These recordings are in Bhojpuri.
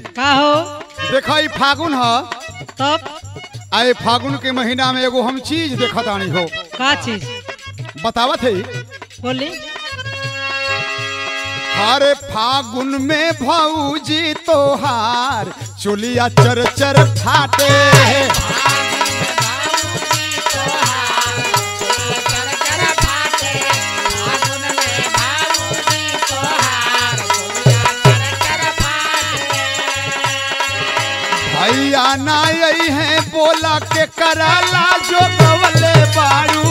का हो देखा ई फागुन ह तब आए फागुन के महीना में एगो हम चीज देखत आनी हो का चीज बतावत है बोली हर फागुन में भौजी तोहार चुलिया चर चर फाटे भैया ना आई है बोला के कराला जो गवले बारू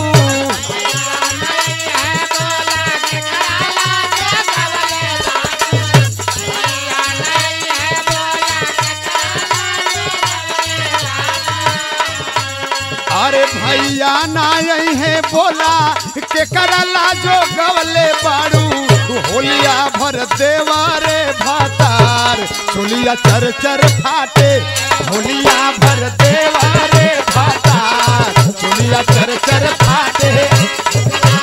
अरे भैया ना आई है बोला के करला जो गवले बाड़ू होलिया भर देवारे भातार चुलिया चर चर फाटे होलिया भर देवारे भातार चुलिया चर चर फाटे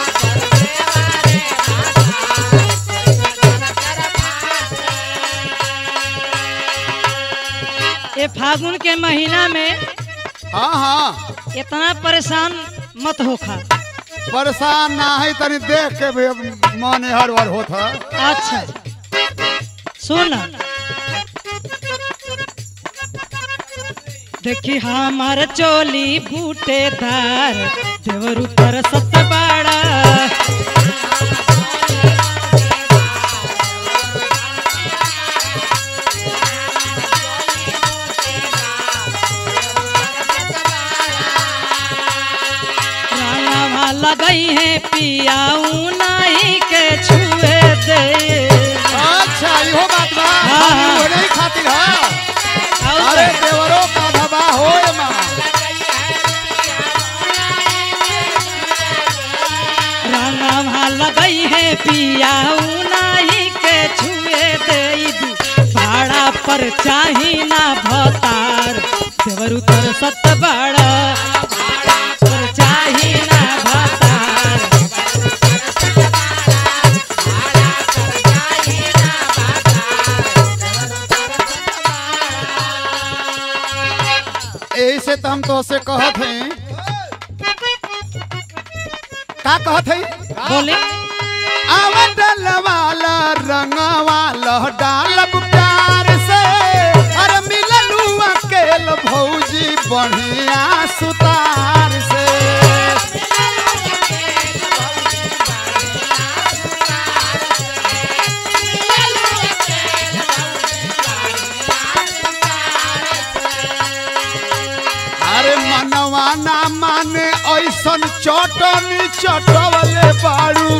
ये फागुन के महीना में हाँ हाँ इतना परेशान मत होखा परेशान ना है तनी देख के भी मन हर हर होत है अच्छा सुन देखी हमार चोली बूटेदार देवर ऊपर सत बाड़ा रानावा लगई है पियाऊ नहीं के छुए दे अच्छा इहो बात बा हाँ, हाँ। वो नहीं खातिर है और अरे देवरों का धबा होए माँ रंगवा लगई है पियाऊ नाही के छुए देबी भाड़ा पर चाही ना भतार देवर उतर सत बड़ा पर चाही ना भतार यही से तो हम तो से कहत हैं का कहत हैं बोले आवडल वाला रंगवाला डालब प्यार से अरे मिललू अकेल भौजी बढ़िया सुतार से अरे मनवा ना माने ऐसन चटनी चटवले बाड़ू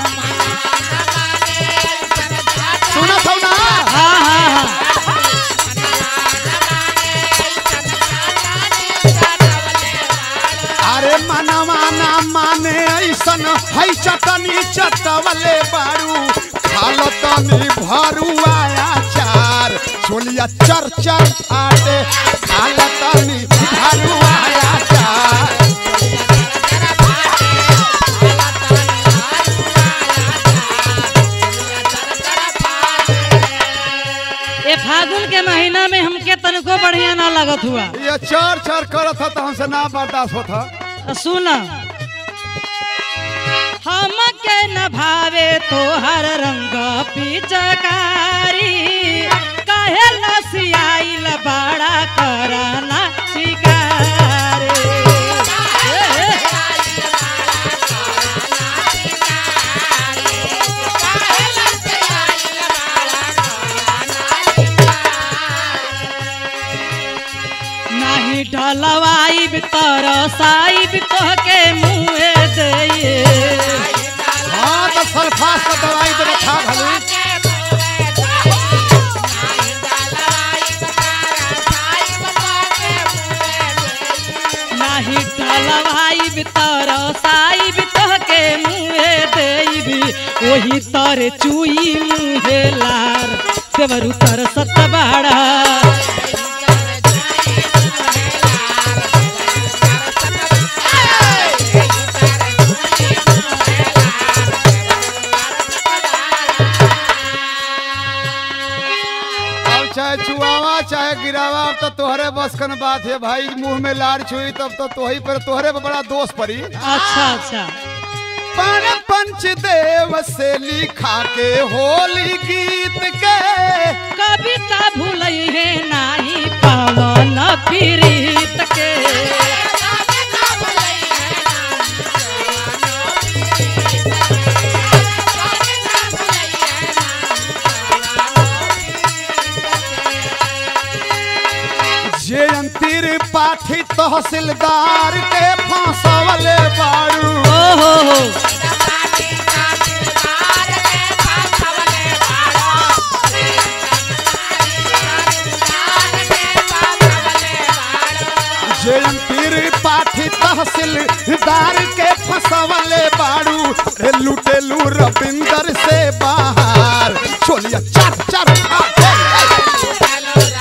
सुनत हौ ना हाँ हाँ हाँ अरे मनवा ना माने ऐसन है चटनी चटवले बाड़ू खाल तनी भरुआया चार छोलिया चर चर फाटे खाल तनी भरुआया चार ये फागुन के महीना में हमके तनको बढ़िया ना लगत हुआ ये चर चर करत था तो हमसे ना बर्दाश्त होता सुन हमके न भावे तोहर रंग पिचकारी काहे लसियाइल बड़ा करना शिकारी नाही ढलवाइब तरसाइब तोहके मुँहे दइए हाँ तो सल्फास का दवाई दे खा भले नाही ढलवाइब तरसाइब तोहके मुँहे देइबी ओही तरे चुई मुँहे लार देवरु तर सतबाड़ा चाहे चुआवा चाहे गिरावा अब तो तोहरे बस कन बात है भाई मुंह में लार छुई तब तो तोही पर तोहरे पर बड़ा दोष पड़ी अच्छा अच्छा पर पंचदेव से लिखा के होली गीत के कविता भूलई है नाही पावन पीड़ित के जे अंतिर पाठी तहसीलदार के फांसवले बारू ओ हो हो जे अंतिर पाठी तहसीलदार के फंसवले बारू रे लुटेलू रविंदर से बाहर छोलिया चर चर आ, हे, हे।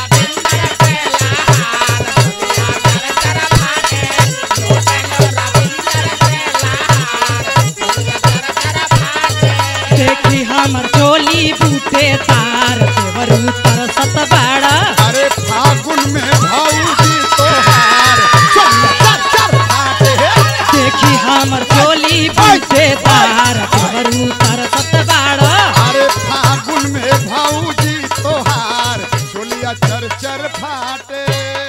देखी हमर चोली बूटे तार देवर ऊपर सत बाड़ा अरे फागुन में भौजी तोहार छोलिया चर चर आते हे देखी हमर चोली बूटे तार देवर ऊपर सत बाड़ा अरे फागुन में भौजी तोहार छोलिया चर चर फाटे